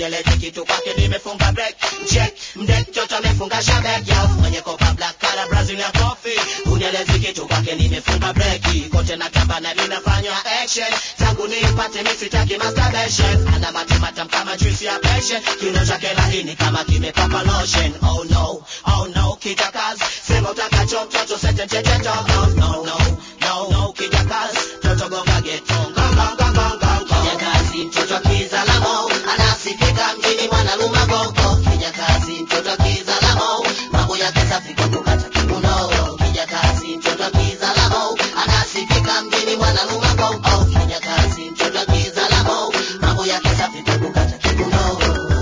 unieleze kitu kwake nimefunga break check mdek mtoto amefunga shabek yo mwenye kopa black color brazilian coffee unieleze kitu kwake nimefunga break kote na tamba na mimi nafanya action tangu nipate mimi sitaki masturbation ana matimatam kama juice ya passion kiuno chake laini kama kimepaka lotion oh no oh no kijakazi sema utakacho mtoto sete tete no no no no no kijakazi mtoto gonga geto gonga gonga gonga kijakazi mtoto kizalamo anasifika mjini mwanaluma gogo kijakazi mtoto kizalamo mambo yake safi kwa kukata kiuno kijakazi mtoto kizalamo anasifika mjini mwanaluma gogo kijakazi mtoto kizalamo mambo yake safi kwa kukata kiuno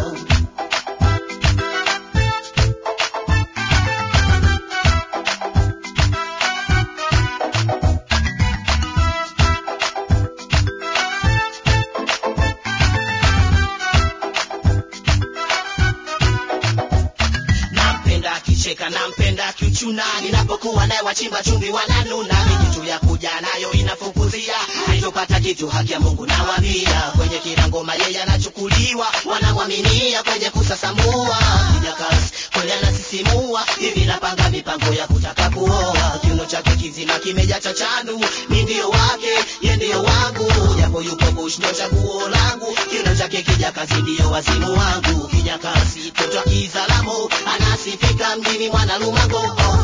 nampenda akicheka nampenda akiuchuna ninapokuwa naye wachimba chumvi wananuna mijitu ya kuja nayo inafukuzia haitopata kitu haki ya mungu nawambia kwenye kila ngoma yeye anachukuliwa wanamwaminia kwenye kusasamua kijakazi kweli anasisimua hivi napanga mipango ya kutaka kuoa kiuno chake kizima kimeja cha chandu mi ndio wake ye ndio wangu japo yuko bush ndo chaguo langu kiuno chake kijakazi ndio wazimu wangu kijakazi toto kizalamo anasifika mjini mwanalumango